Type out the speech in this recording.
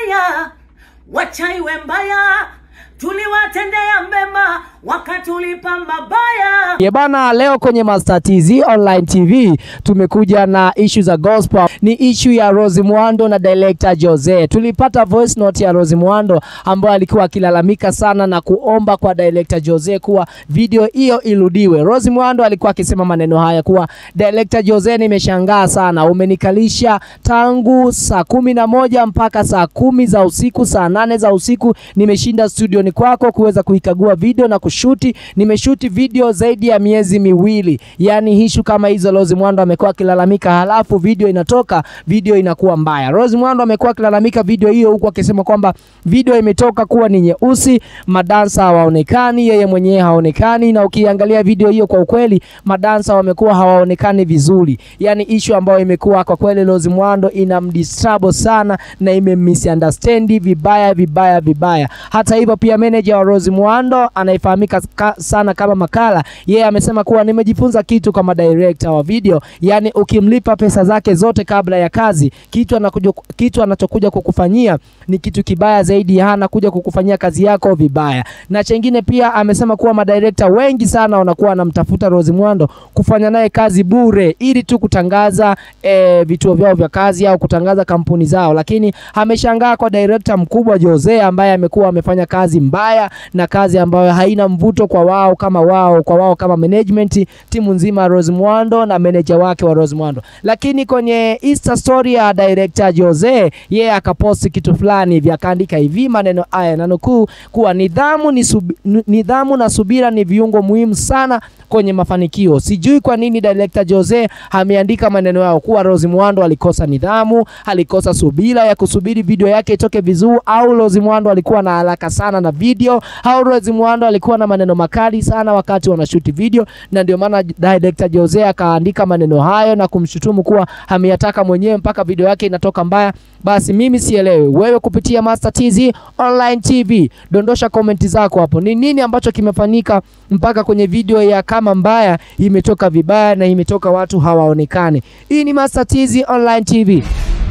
mbaya, wacha iwe mbaya. Tuliwatendea mema wakatulipa mabaya. Ye bana, leo kwenye Master TZ Online TV tumekuja na issue za gospel. Ni issue ya Rose Muhando na director Jose. Tulipata voice note ya Rose Muhando ambaye alikuwa akilalamika sana na kuomba kwa director Jose kuwa video hiyo irudiwe. Rose Muhando alikuwa akisema maneno haya kuwa director Jose, nimeshangaa sana, umenikalisha tangu saa kumi na moja mpaka saa kumi za usiku, saa nane za usiku nimeshinda studioni kwako kuweza kuikagua video na kushuti. Nimeshuti video zaidi ya miezi miwili, yaani hishu kama hizo Rose Muhando amekuwa akilalamika, halafu video inatoka, video inakuwa mbaya. Rose Muhando amekuwa akilalamika video hiyo, huku akisema kwamba video imetoka kuwa ni nyeusi, madansa hawaonekani, yeye mwenyewe haonekani, na ukiangalia video hiyo kwa ukweli, madansa wamekuwa hawaonekani vizuri, yaani issue ambayo imekuwa kwa kweli Rose Muhando inamdisturb sana na imemisunderstand vibaya vibaya vibaya. Hata hivyo pia manager wa Rose Muhando anayefahamika ka, sana kama Makala, yeye amesema kuwa nimejifunza kitu kama director wa video, yani ukimlipa pesa zake zote kabla ya kazi, kitu anakuja, kitu anachokuja kukufanyia ni kitu kibaya zaidi, hana kuja kukufanyia kazi yako vibaya. Na chengine pia amesema kuwa madirekta wengi sana wanakuwa wanamtafuta Rose Muhando kufanya naye kazi bure ili tu kutangaza eh, vituo vyao vya kazi au kutangaza kampuni zao, lakini ameshangaa kwa director mkubwa Jose ambaye amekuwa amefanya kazi mbaya na kazi ambayo haina mvuto kwa wao kama wao kwa wao kama management, timu nzima ya Rose Muhando na manager wake wa Rose Muhando. Lakini kwenye Insta story ya director Jose, yeye akaposti kitu fulani hivi, akaandika hivi maneno haya na nukuu, kuwa nidhamu, ni subi, nidhamu na subira ni viungo muhimu sana kwenye mafanikio. Sijui kwa nini director Jose ameandika maneno yao kuwa Rose Muhando alikosa nidhamu, alikosa subira ya kusubiri video yake itoke vizuri, au Rose Muhando alikuwa na haraka sana na video, au Rose Muhando alikuwa na maneno makali sana wakati wanashuti video, na ndio maana director Jose akaandika maneno hayo na kumshutumu kuwa ameyataka mwenyewe mpaka video yake inatoka mbaya. Basi mimi sielewi, wewe kupitia Master TZ Online TV, dondosha komenti zako hapo, ni nini ambacho kimefanyika mpaka kwenye video ya kama mbaya imetoka vibaya na imetoka watu hawaonekane. Hii ni Master TZ Online TV.